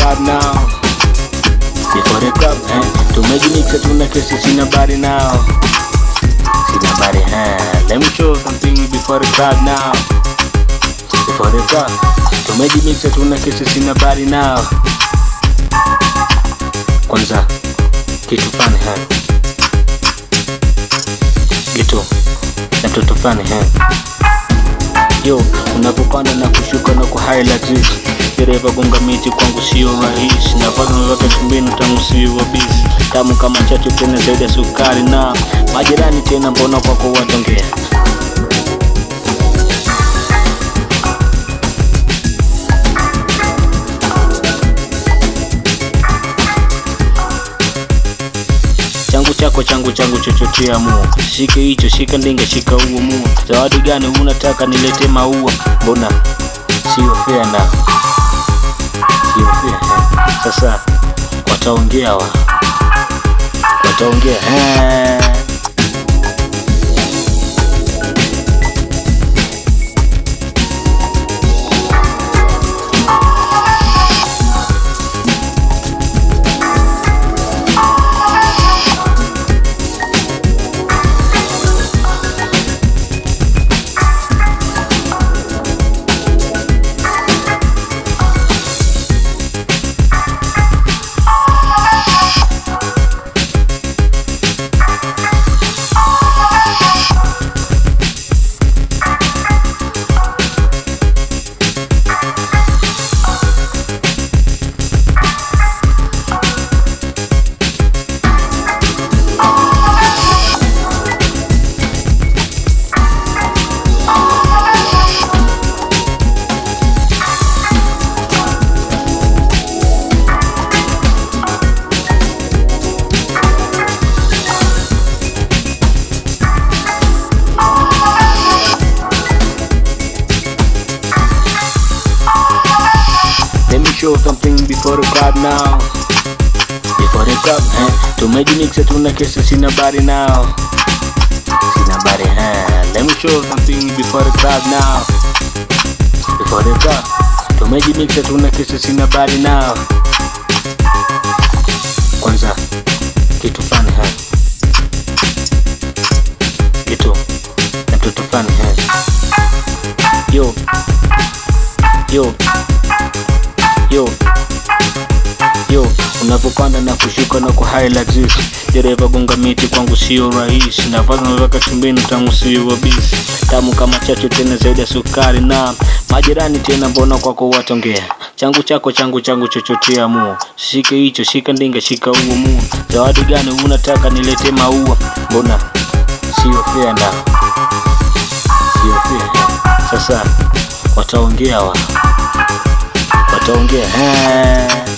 crowd now before the crowd eh tumejimixa tuna kesi sina bari now sina bari eh let me show something before the crowd now before the crowd tumejimixa tuna kesi sina bari now kwanza kitu fani eh gitu na mtoto fani eh yo unapopanda na kushuka na kuhighlight dereva gonga miti kwangu sio rahisi nafanya wakati mbinu tangu sio wabisi tamu kama chachu tena zaidi ya sukari na majirani tena mbona kwako watongea changu chako changu changu chochote amua shike hicho shika ndinga shika huo mua zawadi gani unataka nilete maua mbona sio fair na sio fair eh. sasa wataongea wa wataongea eh. Let me show something before the crowd now. Before the crowd, eh? Tumejimixa tuna kesi sina bari now. Sina bari, eh? Let me show something before the crowd now. Before the crowd. Tumejimixa tuna kesi sina bari now. Kwanza kitu fani eh? Kitu na mtoto fani eh? Yo, yo yo yo unapopanda na kushuka na kuhighlight dereva gonga miti kwangu sio rahisi nafanya wakati mbinu tangu sio wabisi tamu kama chachu tena zaidi ya sukari na majirani tena mbona kwako watongea changu chako changu changu chochote amua shike hicho shika ndinga shika huo mua zawadi gani unataka nilete maua mbona sio fair na sio fair sasa wataongea wa wataongea eh.